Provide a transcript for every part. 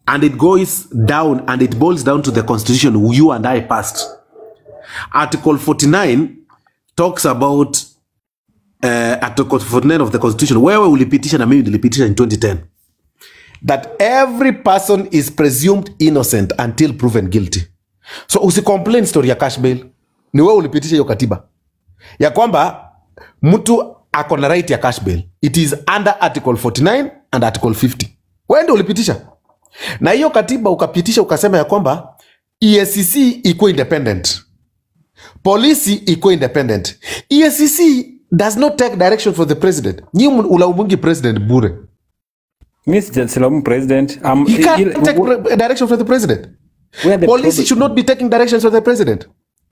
and it goes down and it boils down to the constitution you and I passed. Article 49 talks about uh, Article 49 of the constitution. Wewe ulipitisha na mimi nilipitisha in 2010 that every person is presumed innocent until proven guilty. So usicomplain story ya cash bail, ni wewe ulipitisha hiyo katiba ya kwamba mtu ako na right ya cash bail. It is under article 49 and article 50. Wewe ndio ulipitisha na hiyo katiba ukapitisha ukasema ya kwamba EACC iko independent, polisi iko independent. EACC does not take direction for the president. Nyi ulaumungi president bure. mi sija- silaumu president um, He can't ile- take pre- direction from the president. where the Police problem- should not be taking directions from the president.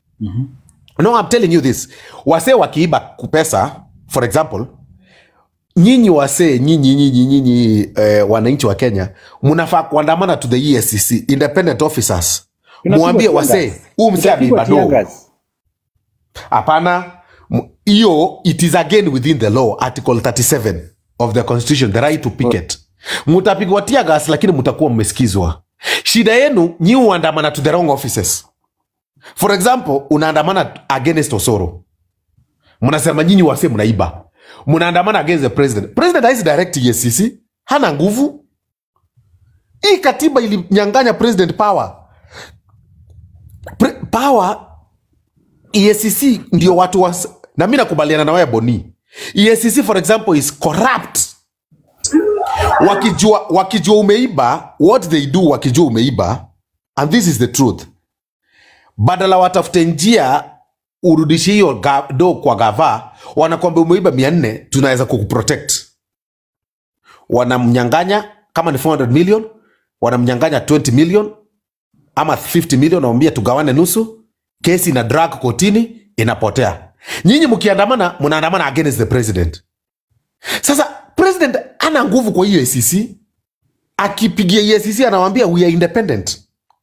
No, I'm telling you this. Wasee wakiiba pesa, for example, nyinyi wasee, nyinyi nyinyi nyinyi eh, wananchi wa Kenya, mnafaa kuandamana to the EACC, independent officers. Tunapigwa Mwambie tear wasee, gas. huu msee Tunapigwa ameiba tear do. gas. Hapana, m- hiyo it is again within the law, article 37 of the constitution, the right to picket. Mutapigwa tear gas, lakini mutakuwa mmesikizwa. Shida yenu nyi uandamana to the wrong offices. For example, unaandamana against Osoro, mnasema nyinyi wase mnaiba, mnaandamana against the president. President haisi direct EACC, hana nguvu. Hii katiba ilinyanganya president power. Pre power EACC ndio watu wa, na mi nakubaliana na wewe Boni. EACC for example is corrupt. Wakijua, wakijua umeiba, what they do wakijua umeiba, and this is the truth, badala watafute njia urudishe hiyo ga- do kwa gava, wanakwambia umeiba mia nne, tunaweza kukuprotect. Wanamnyanganya kama ni 400 million, wanamnyanganya 20 million ama 50 million, wanamwambia tugawane nusu, kesi ina drag kotini, inapotea. Nyinyi mkiandamana, mnaandamana against the president. Sasa president ana nguvu kwa hiyo ACC, akipigia EACC anawambia we are independent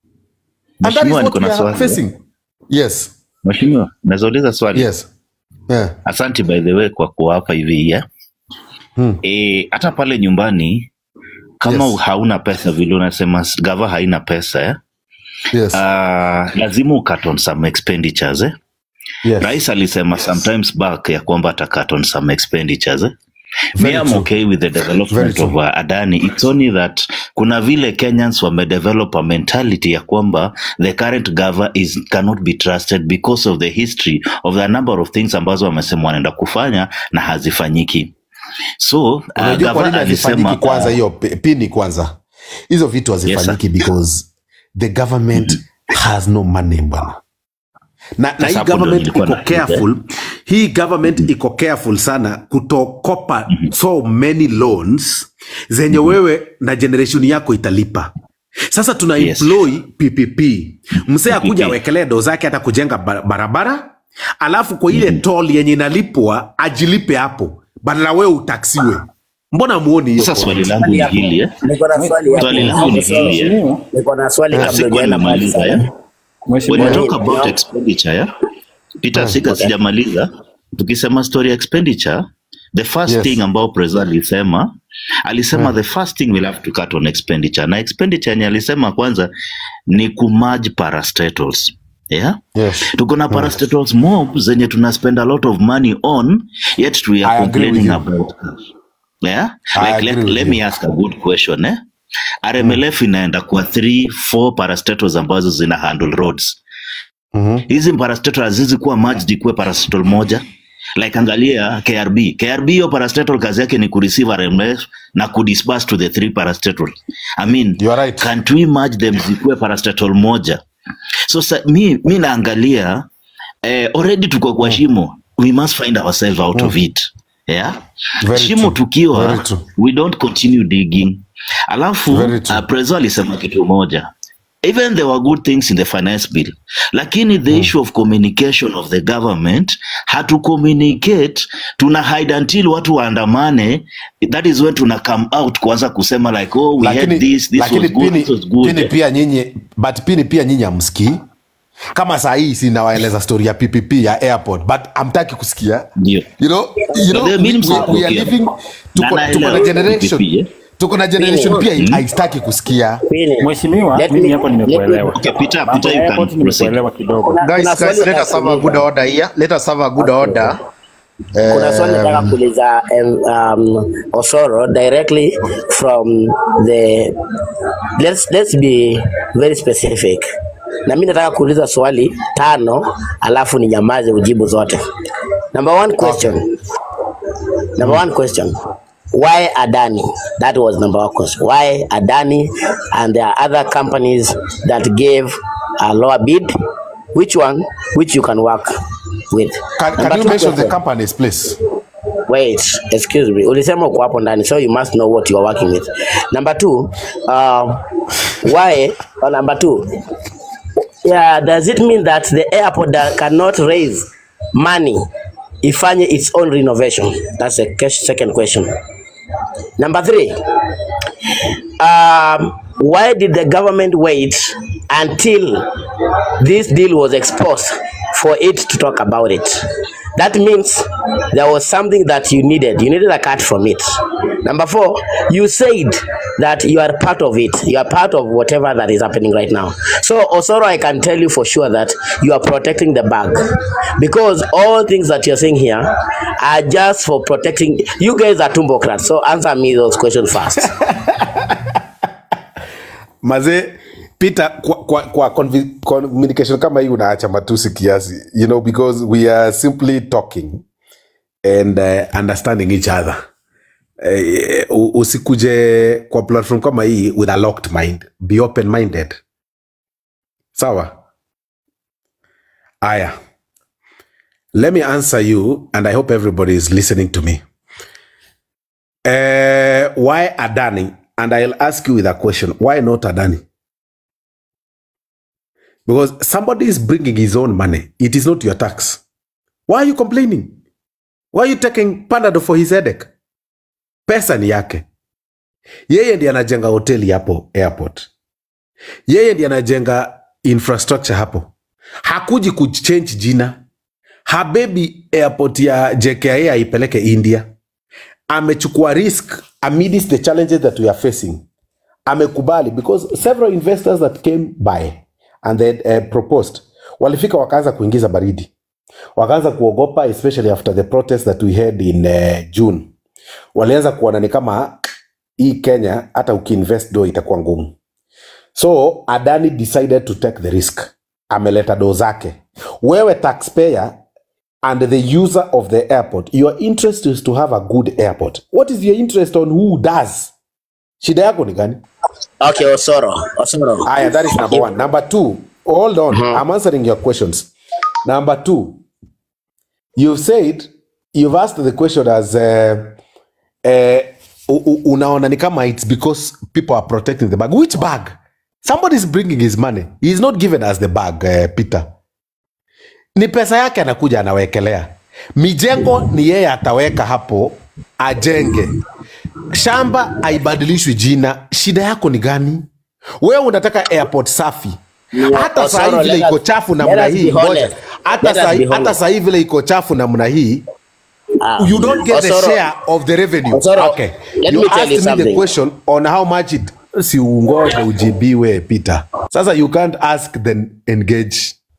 and that is Mheshimiwa, what niko we na are swali. facing. Yes, Mheshimiwa, naweza uliza swali? yes, yeah. Asante by the way kwa kuwapa hivi ya Hmm. e, hata pale nyumbani kama Yes. hauna pesa vile unasema gava haina pesa eh? Yes, uh, lazima ukat on some expenditures eh? yes. Rais alisema sometimes back ya kwamba atakat on some expenditures eh? Me, Very I'm true. okay with the Very development true. of uh, Adani. It's only that kuna vile Kenyans wamedevelop a mentality ya kwamba the current governor is cannot be trusted because of the history of the number of things ambazo wamesema wanaenda kufanya na hazifanyiki. So uh, unajua kwa nini governor hazifanyiki alisema kwanza uh, hiyo pi- pini kwanza hizo vitu yes sir. hazifanyiki because the government has no money bwana na, na Sasa hii hapo ndio government nilikuwa iko nauliza eh? careful hii government iko careful sana kutokopa so many loans zenye wewe na generation yako italipa sasa tuna Yes. employ ppp msee akuja PPP. awekelee do zake hata kujenga ba- barabara alafu kwa ile toll yenye inalipwa ajilipe hapo badala wewe utaksiwe mbona muoni hiyo Sasa point? swali langu Swali ni hapo. hili eh? Niko na swali hapo. Swali langu ni Hapo hili eh? Mheshimiwa, Niko na swali Na kabla sikuwa hujaenda mbali namaliza eh? sana. When you Mheshimiwa, talk Boni, about nao- expenditure yeah? Peter Siga sijamaliza. Tukisema story ya expenditure, the first Yes. thing ambao Preza alisema alisema the first thing we'll have to cut on expenditure, na expenditure yenye alisema kwanza ni kumerge parastatals yeah? Yes. tuko na parastatals mob zenye tuna spend a lot of money on yet we I are agree with complaining you. about yeah? I like agree let, with let you. me ask a good question eh? RMLF inaenda kwa 3 4 parastatals ambazo zina handle roads Mhm. hizi parastatal hazizi kuwa merged ikuwe parastatal moja like angalia krb krb hiyo parastatal kazi yake ni kureceive rmf na kudisperse to the three parastatal i mean You are right. can't we merge them zikuwe parastatal moja so sa, mi, mi naangalia eh, already tuko kwa shimo we must find ourselves out of it yeah Very shimo true. tukiwa Very true. we don't continue digging alafu Very true. uh, prezo alisema kitu moja even there were good things in the finance bill lakini the issue of communication of the government hatu communicate tuna hide until watu waandamane that is when tuna come out kuanza kusema like oh we had lakini, this this lakini was good pini, this was good pini pia nyinyi but pini pia nyinyi amsikii kama saa hii sinawaeleza story ya ppp ya airport but amtaki kusikia ndio you know, you know, But then we, mimi we, we are msipokea. living Na tuko, tuko na naelewa generation PPP, eh? tuko na generation Pili. pia haistaki kusikia Pili. Mheshimiwa, Let mimi me- hapo let me- nimekuelewa. Okay, Peter, Mambo Peter, ya you airport can proceed. nimekuelewa kidogo. Kuna- Guys, kuna swali guys, let nataka us have a good kuuliza. order here. Let us have a good order. kuna swali nataka Um, kuuliza um, um, Osoro directly from the let's, let's be very specific na mi nataka kuuliza swali tano alafu ni nyamaze ujibu zote number one question number one question why Adani that was number one question why Adani and there are other companies that gave a lower bid which one which you can work with can, Number can you two mention the question. companies please Wait, excuse me. Ulisema uko hapo ndani, so you must know what you are working with. Number two, uh, why? Uh, number two, yeah, does it mean that the airport that cannot raise money ifanye its own renovation? That's the ques- second question. Number three, um, why did the government wait until this deal was exposed for it to talk about it? That means there was something that you needed. You needed a cut from it. Number four, you said that you are part of it. You are part of whatever that is happening right now. So, Osoro, I can tell you for sure that you are protecting the bag because all things that you're saying here are just for protecting. You guys are tumbocrats. So, answer me those questions first. mazee peter kwa, kwa, kwa convi- communication kama hii unaacha matusi kiasi you know because we are simply talking and uh, understanding each other eh, u- usikuje kwa platform kama hii with a locked mind be open minded sawa aya let me answer you and i hope everybody is listening to me uh, why adani and i'll ask you with a question why not adani because somebody is bringing his own money it is not your tax why are you complaining why are you taking panado for his headache pesa ni yake yeye ndiye anajenga hoteli hapo airport yeye ndiye anajenga infrastructure hapo hakuji kuchange jina habebi airport ya jkia aipeleke india amechukua risk amidst the challenges that we are facing amekubali because several investors that came by and they uh, proposed walifika wakaanza kuingiza baridi wakaanza kuogopa especially after the protest that we had in uh, june walianza kuona ni kama hii kenya hata ukiinvest do itakuwa ngumu so adani decided to take the risk ameleta do zake wewe taxpayer and the user of the airport your interest is to have a good airport what is your interest on who does shida yako ni gani Okay, Osoro. Osoro. Aya, that is number one. Number two, hold on. I'm answering your questions. Number two, you've said, you've asked the question as uh, uh, u- u- unaona ni kama it's because people are protecting the bag. Which bag? Somebody is bringing his money. He's not given us the bag, uh, Peter. Ni pesa yake anakuja anawekelea. Mijengo ni yeye ataweka hapo ajenge. Shamba haibadilishwi jina. Shida yako ni gani? Wewe unataka airport safi. Hata saa hii Osoro, vile let iko us- chafu let namna us be hii, ngoja. honest. Hata Let us saa hii- be hata honest. saa hii vile iko chafu namna hii, Ah, you don't get the Osoro, share of the revenue. Osoro, okay. let you me tell asked you me the something. question on how much it si ungoje ujibiwe Peter. Sasa you can't ask then engage.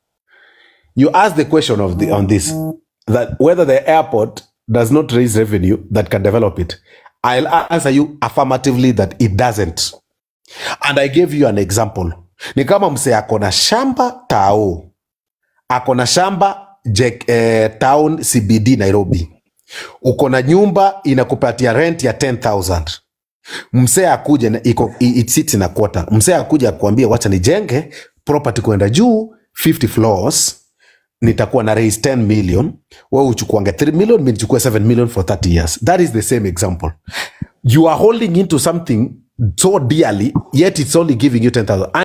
You ask the question of the on this that whether the airport does not raise revenue that can develop it. I'll answer you affirmatively that it doesn't. And I gave you an example. Ni kama mse ako na shamba tao, ako na shamba Jek, eh, town CBD Nairobi, uko na nyumba inakupatia rent ya 10000 msee akuje na iko i- it sits in a quarter msee akuja akuambia wacha nijenge property kwenda juu 50 floors nitakuwa na raise 10 million wewe uchukuange 3 million mi nichukue 7 million for 30 years that is the same example you are holding into something so dearly yet it's only giving you 10000